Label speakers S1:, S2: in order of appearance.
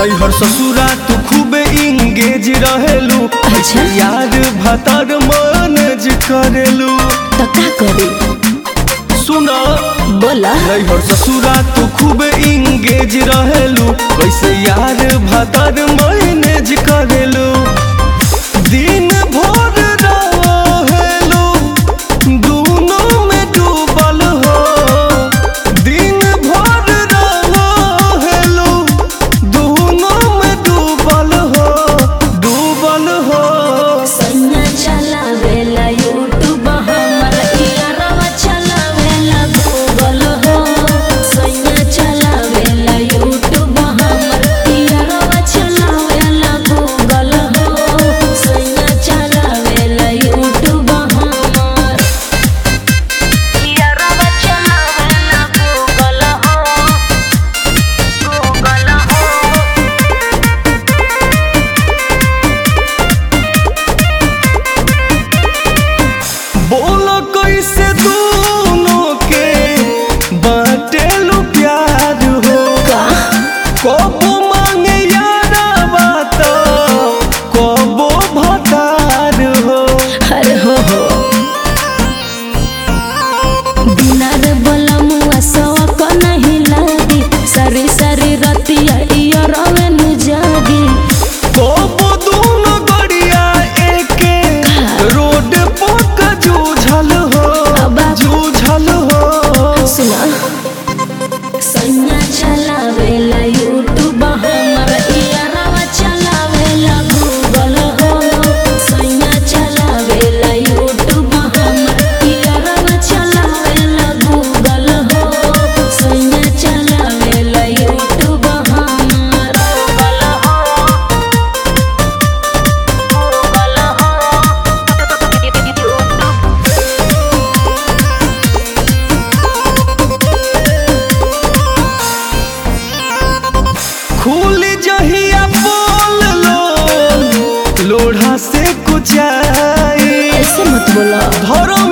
S1: नैहर ससुरा तू खूबे इंगेज रहेलू
S2: अच्छा।
S1: यार भतर मैनेज करेलू
S2: तो का करी
S1: सुना
S2: बोला
S1: नैहर ससुरा तू खूबे इंगेज रहेलू वैसे यार भतर मैनेज करेलू दिन भर रहेलू दूनों में डूबल हो दिन भर रहेलू दूनों में डूबल हो डूबल हो
S2: सैया चलावेला यूट्यूब हमर इयरवा चलावेला गूगल हो सैया चलावेला यूट्यूब हमर इयरवा चलावेला गूगल हो सैया चलावेला यूट्यूब हमर इयरवा चलावेला गूगल हो गूगल हो
S1: बोलो कैसे दोनों के बाटेलू प्यार हो
S2: का
S1: कबो मांगे यारा बात कबो भतार हो
S2: अरे हो हो दिनार बलमुआ सवक नहीं लागी सारी सारी रतिया इया रवे नु जागी
S1: कबो दोनों गड़िया एके रोड पक जूझल हो
S2: अबा।
S1: जूझल हो
S2: सुना सैया चलावेला यूट्यूब हमर इया रवा चलावेला गूगल हो सैया चलावेला यूट्यूब हमर इया रवा चलावेला गूगल हो सैया चलावेला यूट्यूब हमर गूगल हो
S1: खुल जहिया बोल लो लोढ़ा से कुचाई
S2: ऐसे मत बोला
S1: धर्म